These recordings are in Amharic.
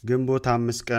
ግንቦት አምስት ቀን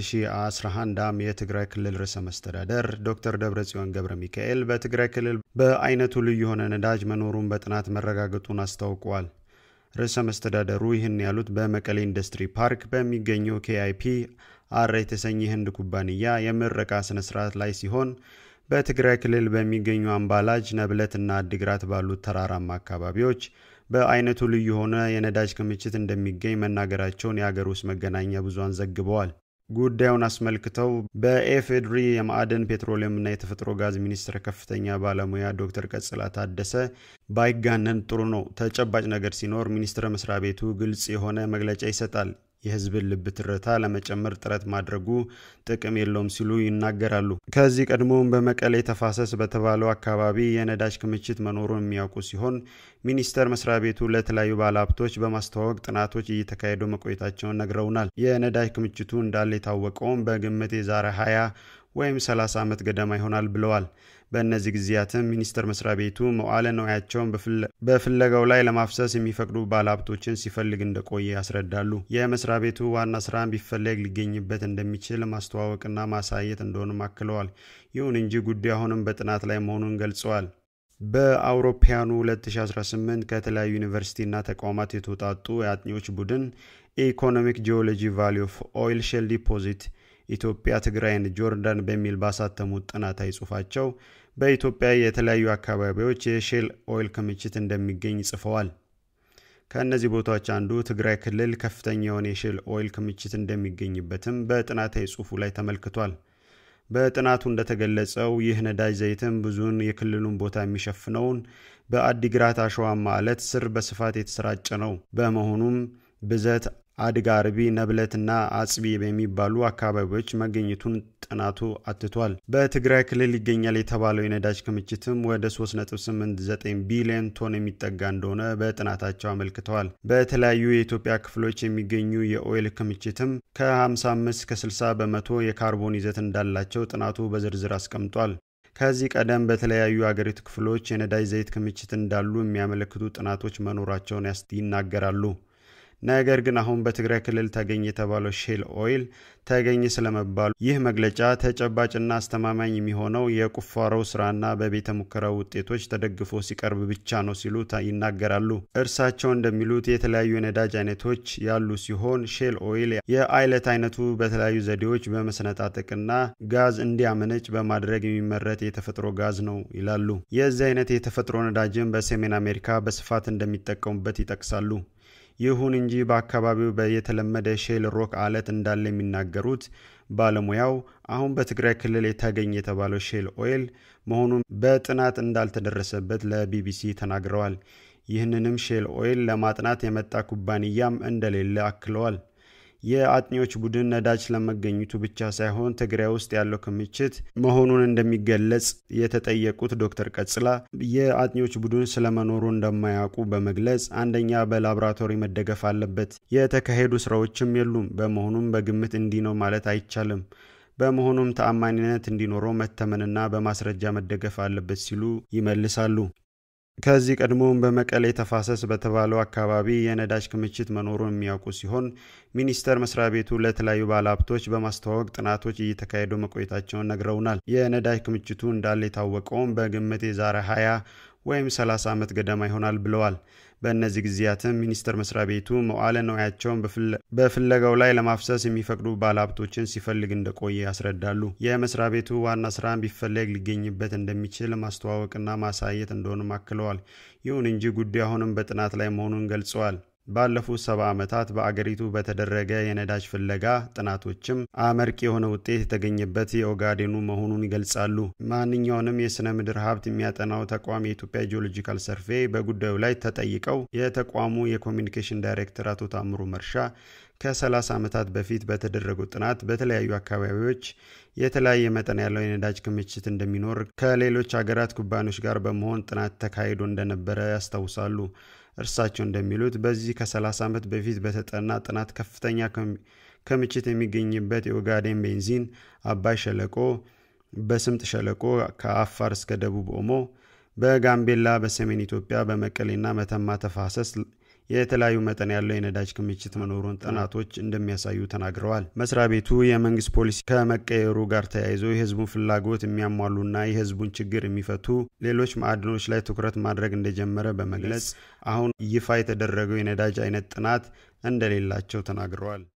2011 ዓ.ም የትግራይ ክልል ርዕሰ መስተዳደር ዶክተር ደብረጽዮን ገብረ ሚካኤል በትግራይ ክልል በአይነቱ ልዩ የሆነ ነዳጅ መኖሩን በጥናት መረጋገጡን አስታውቀዋል። ርዕሰ መስተዳደሩ ይህን ያሉት በመቀሌ ኢንዱስትሪ ፓርክ በሚገኘው ኬአይፒ አር የተሰኘ ህንድ ኩባንያ የምረቃ ስነ ስርዓት ላይ ሲሆን በትግራይ ክልል በሚገኙ አምባላጅ፣ ነብለትና አዲግራት ባሉት ተራራማ አካባቢዎች በአይነቱ ልዩ የሆነ የነዳጅ ክምችት እንደሚገኝ መናገራቸውን የአገር ውስጥ መገናኛ ብዙሃን ዘግበዋል። ጉዳዩን አስመልክተው በኤፌድሪ የማዕድን ፔትሮሊየምና የተፈጥሮ ጋዝ ሚኒስቴር ከፍተኛ ባለሙያ ዶክተር ቀጽላ ታደሰ ባይጋነን ጥሩ ነው፣ ተጨባጭ ነገር ሲኖር ሚኒስቴር መስሪያ ቤቱ ግልጽ የሆነ መግለጫ ይሰጣል የህዝብን ልብ ትርታ ለመጨመር ጥረት ማድረጉ ጥቅም የለውም ሲሉ ይናገራሉ። ከዚህ ቀድሞም በመቀሌ ተፋሰስ በተባለው አካባቢ የነዳጅ ክምችት መኖሩን የሚያውቁ ሲሆን ሚኒስቴር መስሪያ ቤቱ ለተለያዩ ባለሀብቶች በማስተዋወቅ ጥናቶች እየተካሄዱ መቆየታቸውን ነግረውናል። የነዳጅ ክምችቱ እንዳለ የታወቀውም በግምት የዛሬ 20 ወይም 30 ዓመት ገደማ ይሆናል ብለዋል። በእነዚህ ጊዜያትም ሚኒስቴር መስሪያ ቤቱ መዋዕለ ንዋያቸውን በፍለጋው ላይ ለማፍሰስ የሚፈቅዱ ባለሀብቶችን ሲፈልግ እንደቆየ ያስረዳሉ። የመስሪያ ቤቱ ዋና ስራ ቢፈለግ ሊገኝበት እንደሚችል ማስተዋወቅና ማሳየት እንደሆኑም አክለዋል። ይሁን እንጂ ጉዳዩ አሁንም በጥናት ላይ መሆኑን ገልጸዋል። በአውሮፓውያኑ 2018 ከተለያዩ ዩኒቨርሲቲና ተቋማት የተውጣጡ የአጥኚዎች ቡድን ኢኮኖሚክ ጂኦሎጂ ቫሊ ኦፍ ኦይል ሼል ዲፖዚት ኢትዮጵያ፣ ትግራይን፣ ጆርዳን በሚል ባሳተሙት ጥናታዊ ጽሑፋቸው በኢትዮጵያ የተለያዩ አካባቢዎች የሼል ኦይል ክምችት እንደሚገኝ ጽፈዋል። ከእነዚህ ቦታዎች አንዱ ትግራይ ክልል ከፍተኛ የሆነ የሼል ኦይል ክምችት እንደሚገኝበትም በጥናታዊ ጽሑፉ ላይ ተመልክቷል። በጥናቱ እንደተገለጸው ይህ ነዳጅ ዘይትም ብዙውን የክልሉን ቦታ የሚሸፍነውን በአዲግራት አሸዋማ አለት ስር በስፋት የተሰራጨ ነው። በመሆኑም ብዘት አድጋ አርቢ፣ ነብለትና አጽቢ በሚባሉ አካባቢዎች መገኘቱን ጥናቱ አትቷል። በትግራይ ክልል ይገኛል የተባለው የነዳጅ ክምችትም ወደ 3.89 ቢሊዮን ቶን የሚጠጋ እንደሆነ በጥናታቸው አመልክተዋል። በተለያዩ የኢትዮጵያ ክፍሎች የሚገኙ የኦይል ክምችትም ከ55 እስከ 60 በመቶ የካርቦን ይዘት እንዳላቸው ጥናቱ በዝርዝር አስቀምጧል። ከዚህ ቀደም በተለያዩ አገሪቱ ክፍሎች የነዳጅ ዘይት ክምችት እንዳሉ የሚያመለክቱ ጥናቶች መኖራቸውን ይናገራሉ። ነገር ግን አሁን በትግራይ ክልል ተገኘ የተባለው ሼል ኦይል ተገኘ ስለመባሉ ይህ መግለጫ ተጨባጭና አስተማማኝ የሚሆነው የቁፋሮው ስራና በቤተ ሙከራው ውጤቶች ተደግፎ ሲቀርብ ብቻ ነው ሲሉ ይናገራሉ። እርሳቸው እንደሚሉት የተለያዩ የነዳጅ አይነቶች ያሉ ሲሆን ሼል ኦይል የአይለት አይነቱ በተለያዩ ዘዴዎች በመሰነጣጠቅና ጋዝ እንዲያመነጭ በማድረግ የሚመረት የተፈጥሮ ጋዝ ነው ይላሉ። የዚህ አይነት የተፈጥሮ ነዳጅን በሰሜን አሜሪካ በስፋት እንደሚጠቀሙበት ይጠቅሳሉ። ይሁን እንጂ በአካባቢው የተለመደ ሼል ሮክ አለት እንዳለ የሚናገሩት ባለሙያው አሁን በትግራይ ክልል የተገኘ የተባለው ሼል ኦይል መሆኑን በጥናት እንዳልተደረሰበት ለቢቢሲ ተናግረዋል። ይህንንም ሼል ኦይል ለማጥናት የመጣ ኩባንያም እንደሌለ አክለዋል። የአጥኚዎች ቡድን ነዳጅ ስለመገኘቱ ብቻ ሳይሆን ትግራይ ውስጥ ያለው ክምችት መሆኑን እንደሚገለጽ የተጠየቁት ዶክተር ቀጽላ የአጥኚዎች ቡድን ስለመኖሩ እንደማያውቁ በመግለጽ አንደኛ በላቦራቶሪ መደገፍ አለበት፣ የተካሄዱ ስራዎችም የሉም። በመሆኑም በግምት እንዲህ ነው ማለት አይቻልም። በመሆኑም ተአማኒነት እንዲኖረው መተመንና በማስረጃ መደገፍ አለበት ሲሉ ይመልሳሉ። ከዚህ ቀድሞም በመቀሌ ተፋሰስ በተባለው አካባቢ የነዳጅ ክምችት መኖሩን የሚያውቁ ሲሆን ሚኒስቴር መስሪያ ቤቱ ለተለያዩ ባለሀብቶች በማስተዋወቅ ጥናቶች እየተካሄዱ መቆየታቸውን ነግረውናል። የነዳጅ ክምችቱ እንዳለ የታወቀውም በግምት የዛሬ 20 ወይም 30 ዓመት ገደማ ይሆናል ብለዋል። በእነዚህ ጊዜያትም ሚኒስቴር መስሪያ ቤቱ መዋዕለ ንዋያቸውን በፍለጋው ላይ ለማፍሰስ የሚፈቅዱ ባለሀብቶችን ሲፈልግ እንደቆየ ያስረዳሉ። የመስሪያ ቤቱ ዋና ስራ ቢፈለግ ሊገኝበት እንደሚችል ማስተዋወቅና ማሳየት እንደሆኑም አክለዋል። ይሁን እንጂ ጉዳዩ አሁንም በጥናት ላይ መሆኑን ገልጸዋል። ባለፉት ሰባ ዓመታት በአገሪቱ በተደረገ የነዳጅ ፍለጋ ጥናቶችም አመርቂ የሆነ ውጤት የተገኘበት የኦጋዴኑ መሆኑን ይገልጻሉ። ማንኛውንም የሥነ ምድር ሀብት የሚያጠናው ተቋም የኢትዮጵያ ጂኦሎጂካል ሰርቬይ በጉዳዩ ላይ ተጠይቀው የተቋሙ የኮሚኒኬሽን ዳይሬክተር አቶ ታምሩ መርሻ ከ30 ዓመታት በፊት በተደረገው ጥናት በተለያዩ አካባቢዎች የተለያየ መጠን ያለው የነዳጅ ክምችት እንደሚኖር ከሌሎች ሀገራት ኩባንያዎች ጋር በመሆን ጥናት ተካሂዶ እንደነበረ ያስታውሳሉ። እርሳቸው እንደሚሉት በዚህ ከ30 ዓመት በፊት በተጠና ጥናት ከፍተኛ ክምችት የሚገኝበት የኦጋዴን ቤንዚን፣ አባይ ሸለቆ፣ በስምጥ ሸለቆ ከአፋር እስከ ደቡብ ኦሞ፣ በጋምቤላ፣ በሰሜን ኢትዮጵያ፣ በመቀሌና መተማ ተፋሰስ የተለያዩ መጠን ያለው የነዳጅ ክምችት መኖሩን ጥናቶች እንደሚያሳዩ ተናግረዋል። መስሪያ ቤቱ የመንግስት ፖሊሲ ከመቀየሩ ጋር ተያይዞ የህዝቡን ፍላጎት የሚያሟሉና የህዝቡን ችግር የሚፈቱ ሌሎች ማዕድኖች ላይ ትኩረት ማድረግ እንደጀመረ በመግለጽ አሁን ይፋ የተደረገው የነዳጅ አይነት ጥናት እንደሌላቸው ተናግረዋል።